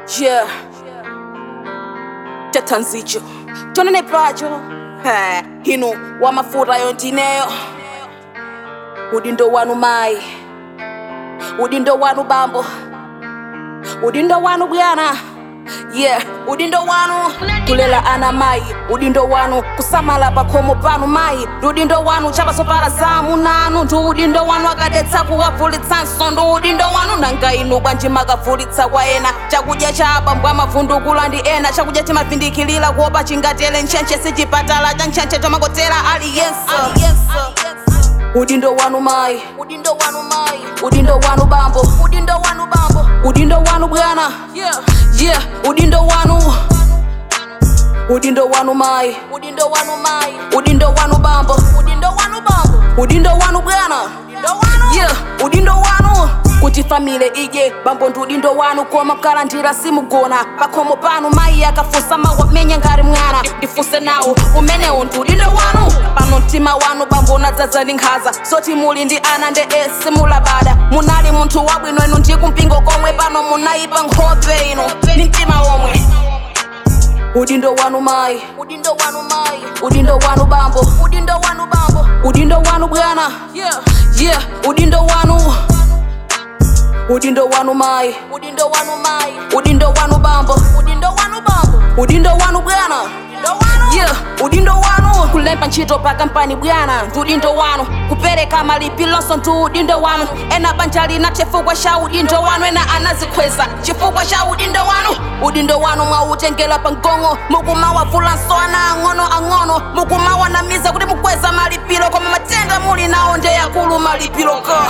Yeah. Tatanzicho. Tonene pacho. Ha, hinu wa mafuta yo ndineyo. Udindo wanu mai. Udindo wanu bambo. Udindo wanu bwana. Yeah, udindo wanu kulela ana mai udindo wanu kusamala pakhomo panu mai udindo wanu chapasopala zamu nanu ndi udindo wanu akadetsa kuwavulitsanso ndi udindo wanu nanga inu bwanji makavulitsa kwa ena chakudya cha abambo amavundukula ndi ena chakudya chimavindikilira kuopa chingatele ntchentche sichipatala cha ntchentche chomangotera aliyense udindo wanu mai udindo wanu mai udindo wanu bambo udindo wanu bambo udindo wanu bwana yeah yeah udindo wanu udindo wanu mai udindo wanu mai udindo wanu bambo udindo wanu bambo udindo wanu bwana yeah udindo wanu kuti famile ije bambo ndi udindo wanu koma mkalandira simugona pakhomo panu mayi akafunsa mawamenya ngati mwana ndifunse nawo umenewo ndi udindo wanu pano mtima wanu bambo unadzadza ndi nkhaza soti muli ndi ana nde esi mulabada munali munthu wabwino inu ndi kumpingo komwe pano munayipa nkhope ino ndi mtima womwe udindo wanu mai udindo wanu mai udindo wanu bambo udindo wanu bambo udindo wanu bwana yeah yeah udindo wanu udindo wanu mai udindo wanu mai udindo wanu bambo udindo wanu bambo udindo wanu bwana yeah udindo wanu kulemba ntchito pa kampani bwana ndi udindo wanu kupereka malipilonso ndi udindo wanu ena banja lina chifukwa cha udindo wanu ena anazikweza chifukwa cha udindo wanu udindo wanu mwautengera pa mgongo mukumawavulanso ana ang'ono ang'ono mukumawanamiza kuti mukweza malipiro koma matenda muli nawo nde yakulu malipiro ka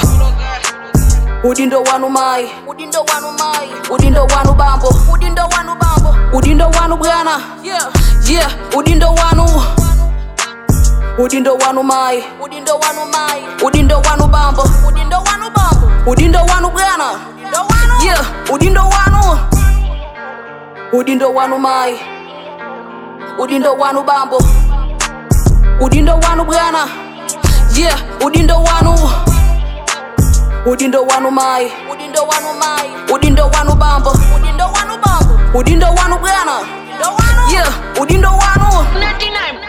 udindo wanu mai udindo wanu mai udindo wanu bambo udindo wanu bambo udindo wanu bwana yeah yeah udindo wanu udindo wanu mai udindo wanu mai udindo wanu bambo udindo wanu bambo udindo wanu bwana yeah udindo wanu udindo wanu mai udindo wanu bambo udindo wanu bwana yeah udindo wanu udindo wanu mai udindo wanu mai udindo wanu bambo udindo wanu bambo udindo wanu bwana yeah udindo wanu 99